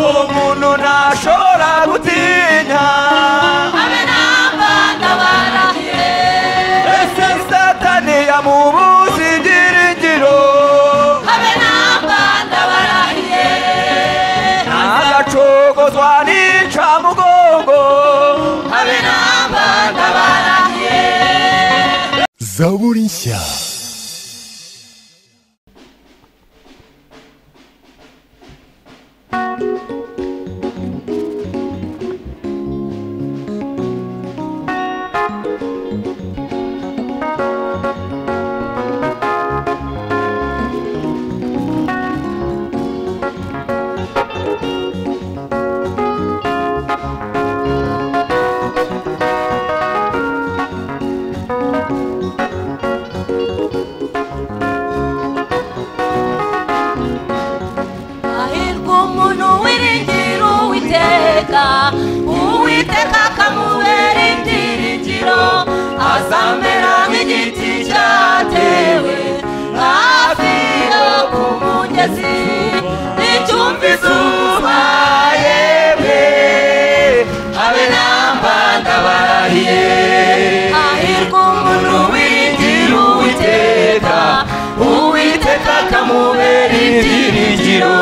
umuntu ntashobora gutinya abe namba ndabarahiye ese satani yamubuze ibyiringiro abe namba ndabarahiye agacogozwa n'incamugongo abe namba ndabarahiye zaburi nshya hahirwa umuntu wiringira uwiteka uwiteka akamubera ibyiringiro azamera nk'igiti cyatewe hafi yo ku mugezi n'icyumba izuba yemwe abe namba ndabarariye hahirwa umuntu wiringira uwiteka uwiteka akamubera ibyiringiro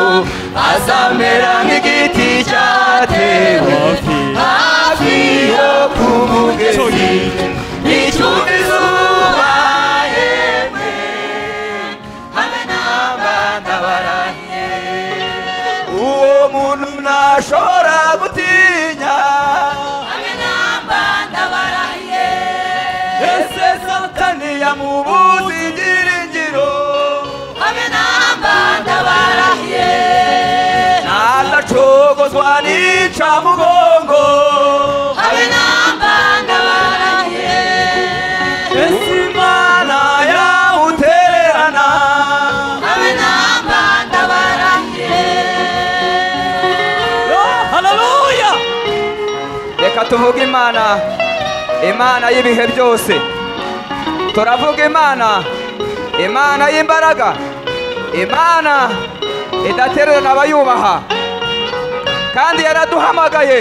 azamera nk'igiti cyatewe hafi yo ku mugezi n'icyumba izuba yemwe habe n'abana barahiye uwo muntu ntashobora gutinya Abe namba ndabarahiye ese satani yamubuze ibyiringiro abe namba ndabarahiye ntadacogozwa n'icamugongo abe namba ndabarahiye ese imana yawutererana abe namba ndabarahiye haleluya reka tuvuge imana imana y'ibihe byose turavuga imana imana y'imbaraga imana idatererana abayubaha kandi yaraduhamagaye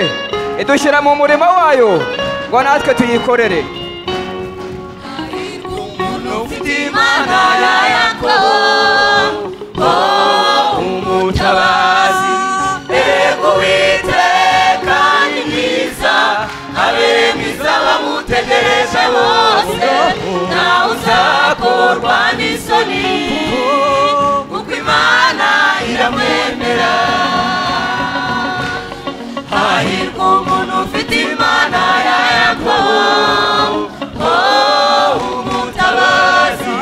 idushyira mu murimo wayo ngo natwe tuyikorere hahirwa umuntu ufite imana ya yakobo oh, umutabazi ego witeka ni mwiza abere mwiza bamutegereje bose ntawe uzakorwa n'isoni kuko imana iramwemera hahirwa umuntu ufite imana ya yakobo oh, umutabazi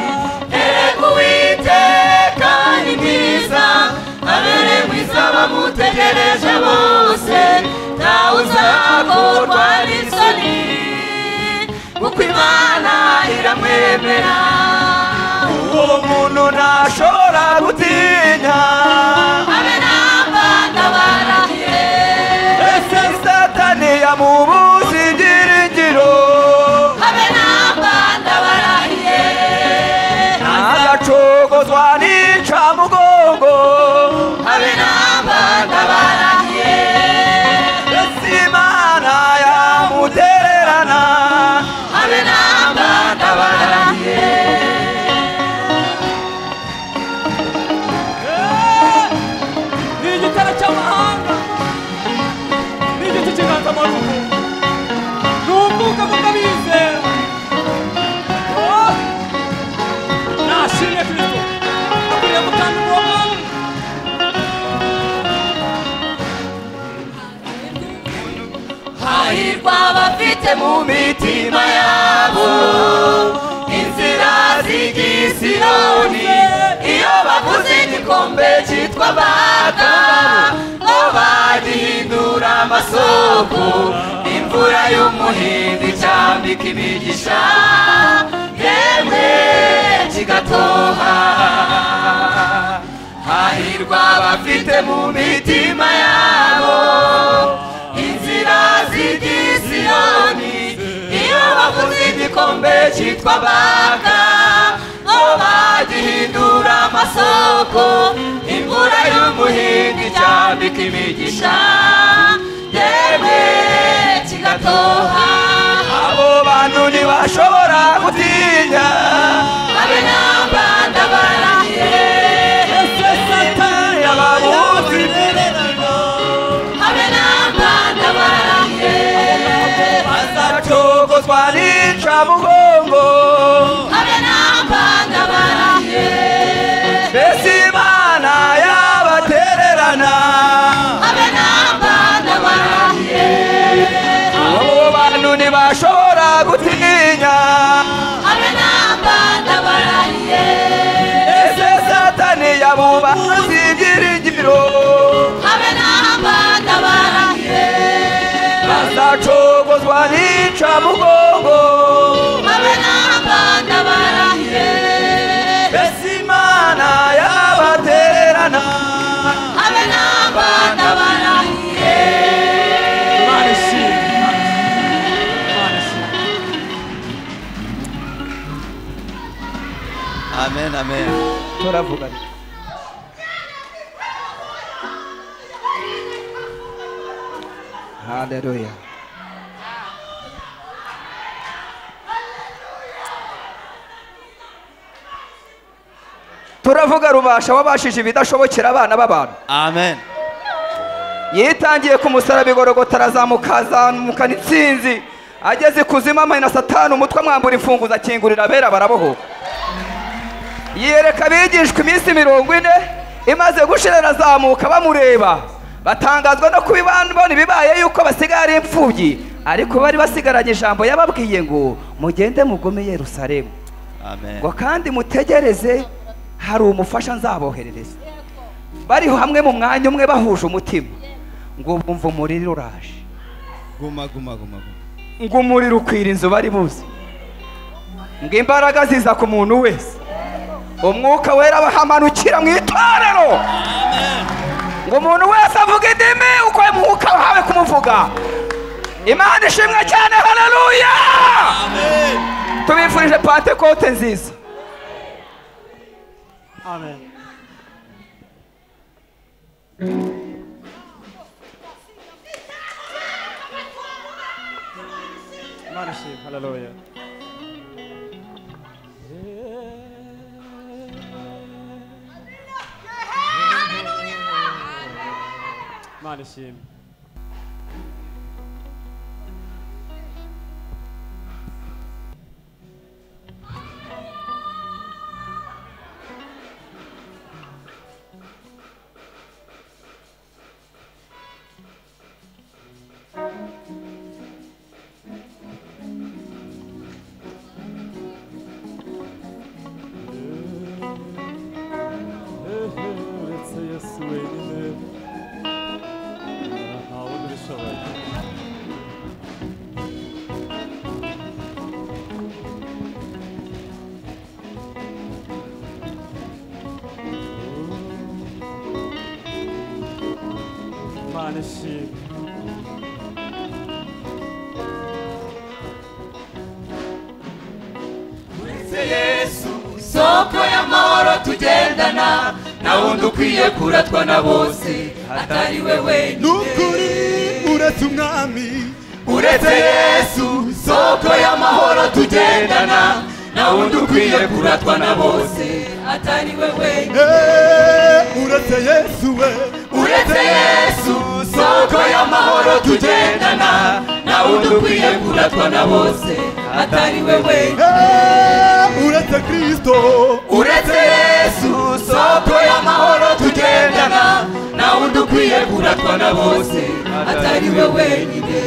ego witeka ni mwiza abere mwiza bamutegereje bose ntawe uzakorwa n'isoni kuko imana iramwemera uwo muntu ntashobora gutinya abe namba ndabarahiye ese satani yamubuze ibyiringiro abe namba ndabarahiye agacogozwa n'incamugongo abe namba ndabarahiye ese imana yamutererana abe namba ndabarahiye ni igitero cy'amahanga ni igiti cy'inganzamarumbo ni umwuka mubi abizera Oh! nashimye kirisito akwiriye gutanga umurongo hahirwa abafite mu mitima yabo inzira z'igisironi iyo bavuze igikombe cyitwa baga ngo bagihindura amasoko imvura y'umuhindi cyambika imigisha yemwe kigatoha hahirwa abafite mu mitima yabo inzira z'igisironi iyo bavuze igikombe cyitwa baka ngo bagihindura amasoko imvura y'umuhinga icyambika imigisha ntashobora gutinya abe namba ndabarangiye ese satani ababuzi abe namba ndabarangiye azacogozwa n'incamugongo abe namba ndabarangiye mbese imana yabatererana abe namba ndabarangiye abo bantu ntibashobora gutinya abe namba ndabarangiye ese satani yabubazi ibyiringiro abe namba ndabarangiye azacogozwa n'incamugongo abe namba ndabarangiye mbese imana yabatererana abe namba ndabarangiye Imana ishimwe Imana ishimwe amen amen turavuga nti haleluya turavuga rubasha wabashije ibidashobokera abana b'abantu amen yitangiye ku musaraba igorogota arazamuka azamukana intsinzi ageze ikuzimu amena satani umutwe amwambura imfunguzo akingurira abera barabohoka yiyereka abigishwa iminsi mirongo ine imaze gushira arazamuka bamureba batangazwa no kuba ibandi bona ibibaye yuko basigaye ari imfubyi ariko bari basigaranye ijambo yababwiye ngo mugende mugome yerusalemu amen ngo kandi mutegereze hari umufasha nzaboherereza bari hamwe mu mwanya umwe bahuje umutima ngo bumve umuriro uraje guma guma guma guma. ngo umuriro ukwira inzu bari buzi ngo imbaraga ziza ku muntu wese umwuka wera abahamanukira mu itorero ngo umuntu wese avuga indimi uko umwuka wahawe kumuvuga imana ishimwe cyane haleluya tubifurije pantekote nziza amen Imana ishimwe haleluya Imana ishimwe Це я свиньми. А он рішове. Манші. soko y'amahoro tugendana na wundi ukwiye kuratwa na bose atari we wenyine nukuri uretse umwami uretse yesu soko y'amahoro tugendana na wundi ukwiye kuratwa na bose atari we wenyine Eh, uretse yesu we uretse yesu soko y'amahoro tugendana na wundi ukwiye kuratwa na bose atari we wenyine Eh, uretse kristo uretse yesu soko y'amahoro tugendana na wundi ukwiye kuratwa na bose atari we wenyine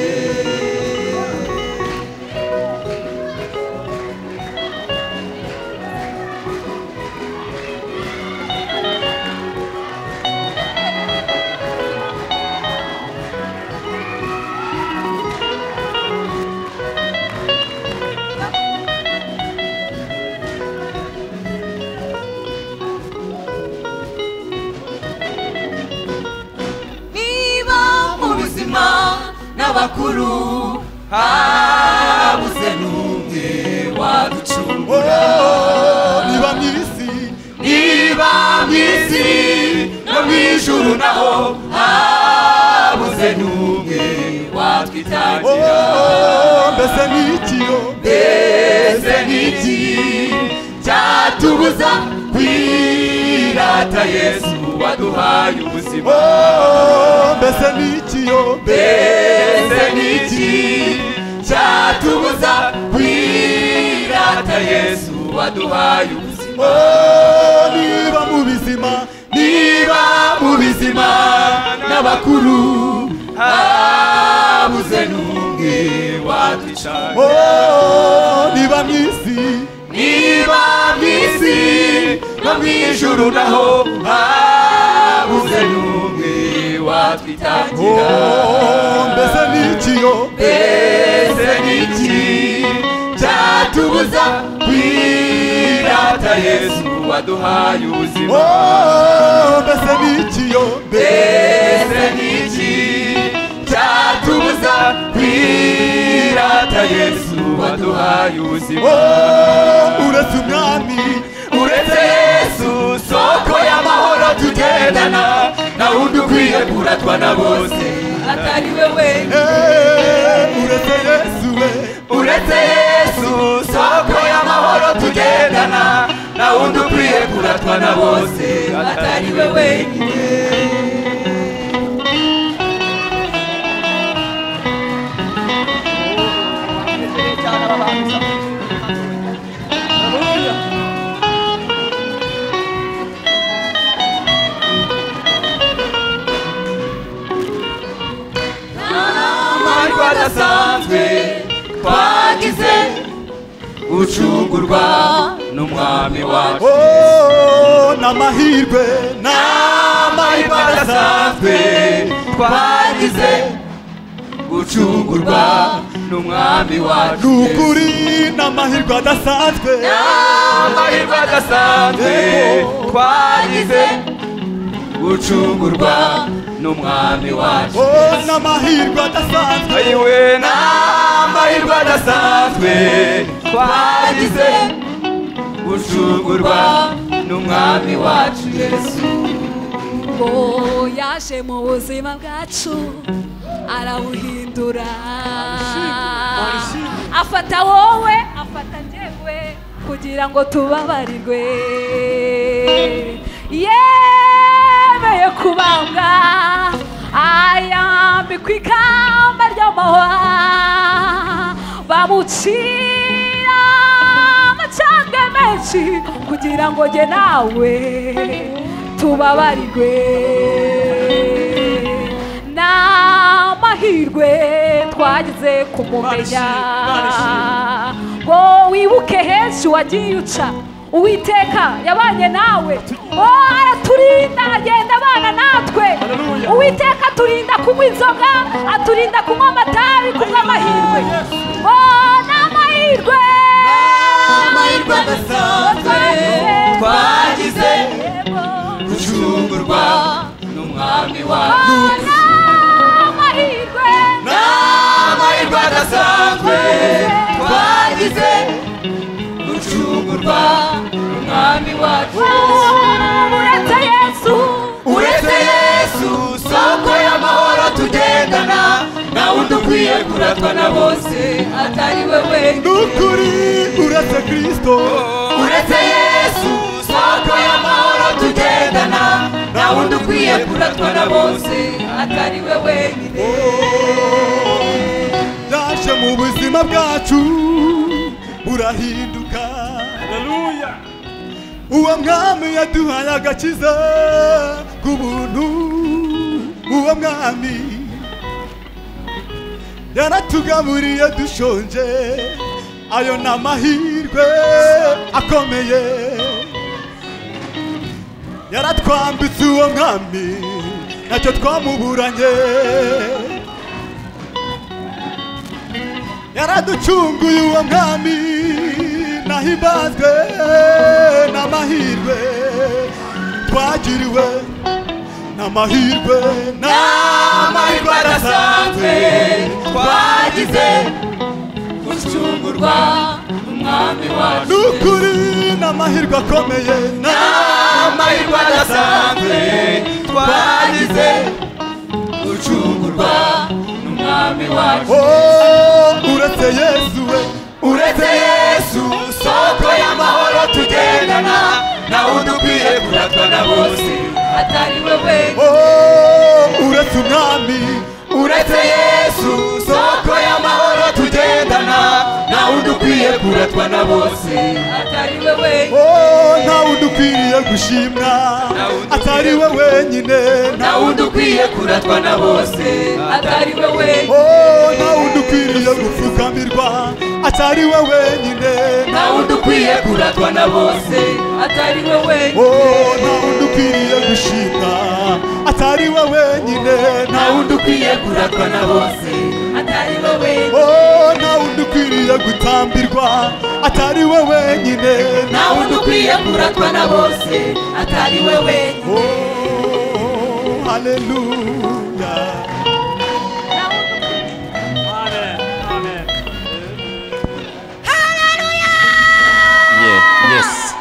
niba mu buzima n'abakuru habuze n'umwe waducungura Oh, niba mu isi niba mu isi no mu ijuru naho habuze n'umwe watwitangira Oh, mbese ni iki yo n'iki cyatubuza kwirata yesu waduhaye ubuzima Oh, mbese n'iki yo mbese n'iki cyatubuza kwirata yesu waduhaye ubuzima Oh, niba mu bizima niba mu bizima n'abakuru habuze n'umwe waducana Oh, niba mu isi niba mu isi no mu ijuru naho habuze n'umwe watwitangira Oh, mbese n'iki yo ese n'iki cyatubuza kwirata yesu waduhaye ubuzima Oh, mbese n'iki yo ese n'iki cyatubuza kwirata yesu waduhaye ubuzima Oh, uretse umwami uretse yesu soko y'amahoro tugendana na wundi ukwiye kuratwa na bose atari we wenyine Eh, uretse yesu we uretse yesu soko y'amahoro tugendana na wundi ukwiye kuratwa na bose atari we wenyine amahirwe adasanzwe twagize gucungurwa n'umwami wacu Oh, n'amahirwe amahirwe adasanzwe twagize gucungurwa n'umwami wacu n'ukuri n'amahirwe adasanzwe amahirwe adasanzwe twagize gucungurwa n'umwami wacu oh n'amahirwe adasanzwe ayiwe na amahirwe adasanzwe twagize gucungurwa n'umwami wacu yesu ngo yaje mu buzima bwacu arawuhindura afata wowe afata njyewe kugira ngo tubabarirwe yemeye kubambwa ayambikwa ikamba ry'amahwa bamucira amacandwe menshi kugira ngo jye nawe tubabarirwe n'amahirwe twagize kumumenya ngo wibuke henshi wagiye uca uwiteka yabanye nawe ngo araturinda agenda abana natwe uwiteka aturinda kunywa inzoga aturinda kunywa amatabi kunywa amahirwe ngo n'amahirwe amahirwe adasanzwe twagize gucungurwa n'umwami wacu n'amahirwe n'amahirwe adasanzwe twagize gucungurwa n'umwami wacu uretse yesu uretse yesu soko y'amahoro tugendana na wundi ukwiye kuratwa na bose atari we wenyine n'ukuri uretse kristo uretse yesu soko y'amahoro tugendana nta wundi ukwiye kuratwa na bose atari we wenyine yaje mu buzima bwacu burahinduka Haleluya. uwo mwami yaduhaye agakiza k'ubuntu uwo mwami yaratugaburiye dushonje ayo ni amahirwe akomeye yaratwambitse uwo mwami nacyo twamuburanye yaraducunguye uwo mwami nahimbazwe n'amahirwe twagiriwe n'amahirwe amahirwe adasanzwe twagize gucungurwa umwami wacu n'ukuri n'amahirwe akomeye amahirwe adasanzwe twagize gucungurwa n'umwami wacu Oh, uretse yesu we uretse yesu buratwa na bose atari wewe Oh, uretse umwami uretse yesu soko y'amahoro tugendana nawe udukwiye kuratwa na bose atari wewe Oh, ntawe udukwiriye gushimwa atari we wenyine nawe udukwiye kuratwa na bose atari wewe Oh, ntawe udukwiriye gupfukamirwa atari we wenyine nawe udukwiye kuratwa na bose atari wewe Oh, ntawe udukwiriye gushimwa atari we wenyine nawe udukwiye kuratwa na bose atari wewe Oh, ntawe udukwiriye gutambirwa atari we wenyine nawe udukwiye kuratwa na bose atari wewe Oh, hallelujah Amen. Amen. Yeah. Yes.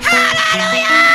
Hallelujah!